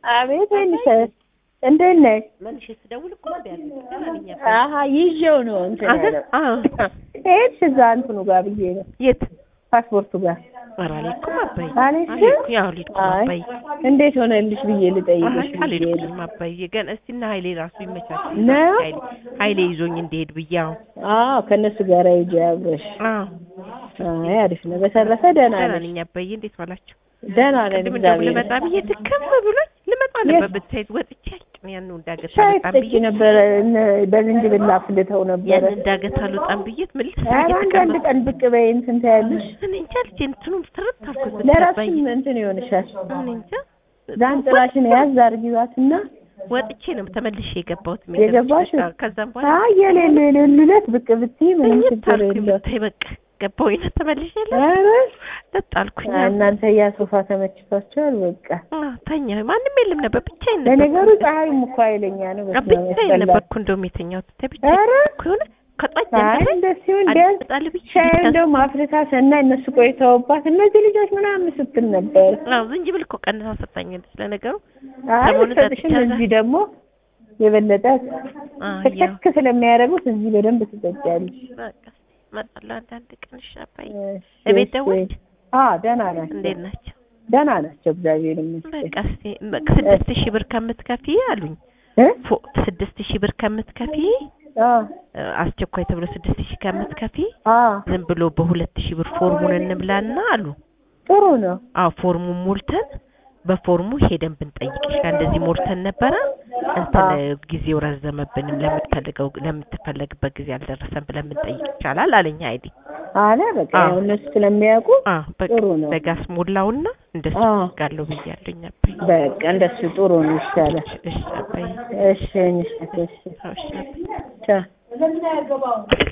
አቤት ወይንሽ እንዴት ነሽ? መልሼ ስደውል እኮ እምቢ አለኝ። ደህና ነኝ አባዬ። አሀ ይዤው ነው እንትን አህ ያለው አዎ። ሄድሽ እዛ እንትኑ ጋር ብዬ ነው የት? ፓስፖርቱ ጋር ኧረ አልሄድኩም አባዬ። አልሄድሽም? አልሄድኩም። ያው አልሄድኩም አይ አባዬ። እንዴት ሆነልሽ ብዬ ልጠይቅሽ አይ ብዬ ነው። አልሄድኩም አባዬ። ገና እስቲ እና ኃይሌ ራሱ ይመቻች። ነው? ኃይሌ ኃይሌ ይዞኝ እንዲሄድ ብዬ አዎ። አዎ ከእነሱ ጋር ሂጂ አብረሽ። አዎ አይ አሪፍ ነው። በተረፈ ደህና ደህና ነሽ? ነኝ አባዬ። እንዴት ዋላችሁ? ደህና ነን ቅድም እንደውም እግዚአብሔር ልመጣ ብዬ ድክም ብሎኝ ልመጣ ነበር ብታይት ወጥቼ አልጭም ያን እንዳገት ሻይ አልወጣም ትጠጪ ብዬ ነበረ እነ- በዝንጅብል አፍልተው ነበረ። ያን እንዳገት አልወጣም ብዬ ምን ልስራ ኧረ አንዳንድ እየተቀመጥኩ ቀን ብቅ በይ እንትን ትያለሽ። እኔ እንጃ ልጄ እንትኑን ትርት አልኩት ብታይ ለራስሽም አባዬ። እንትን ይሆንሻል። እኔ እንጃ ዛንጥላሽን ያዝ አድርጊዋትና ወጥቼ ነው ተመልሼ የገባሁት። የገባሽው? ከዛም በኋላ አይ የሌለ የሌሉለት ብቅ ብትይ ምንም ችግር ታልኩኝ የለው። ብታይ በቃ ገባሁኝ ነው ተመልሼ የለ ኧረ ጠጣልኩኝ። አይ እናንተ ያ ሶፋ ተመችቷቸዋል። በቃ ተኛ ማንም የለም ነበር ብቻዬን ነበር። ለነገሩ ፀሐይም እኮ ኃይለኛ ነው። በስመ አብ ብቻዬን ያስጠላል። ነበርኩ እንደውም የተኛሁት ብታይ ብቻዬን ኧረ እኮ የሆነ ከጧት አይ ጀምሬ እንደሱ ሲሆን ቢያንስ አልጣል ብዬ ሻይ እንደውም አፍልታ ሰናይ እነሱ ቆይተውባት እነዚህ ልጆች ምናምን ስትል ነበር። አዎ ዝንጅብል እኮ ቀንሳ ሰጣኛለች። ለነገሩ አይ ሰሞኑን ሰጥሽም ጠጥቻለሁ። እዚህ ደግሞ የበለጠ አዎ ያው ክክ ስለሚያደርጉት እዚህ በደንብ ትጠጫለሽ። በቃ እመጣለሁ አንዳንድ ቀን እሺ አባዬ። እሺ፣ እቤት እሺ። ደወልሽ? አዎ ደህና ናቸው። እንዴት ናቸው? ደህና ናቸው እግዚአብሔር ይመስገን። በቃ እስኪ በቃ ስድስት ሺህ ብር ከምትከፊ አሉኝ። እ? ፎ- ስድስት ሺህ ብር ከምትከፊ አዎ እ፣ አስቸኳይ ተብሎ ስድስት ሺህ ከምትከፊ አዎ ዝም ብሎ በሁለት ሺህ ብር ፎርሙን እንብላና አሉ። ጥሩ ነው። አዎ ፎርሙን ሞልተን በፎርሙ ሄደን ብንጠይቅሽ ጋር እንደዚህ ሞልተን ነበረ እንትን አዎ። ጊዜው ረዘመብንም ለምትፈልገው ለምትፈለግበት ጊዜ አልደረሰም ብለን ብንጠይቅ ይቻላል አለኝ አይዲ። አለ በቃ አዎ። ያው እነሱ ስለሚያውቁ አዎ በቃ ጥሩ ነው። በጋስ ሞላውና እንደሱ አዎ። ጋለው ብያለኝ አባዬ። በቃ እንደሱ ጥሩ ነው ይሻላል። እሺ አባዬ። እሺ እሺ እሺ እሺ አባዬ። ቻው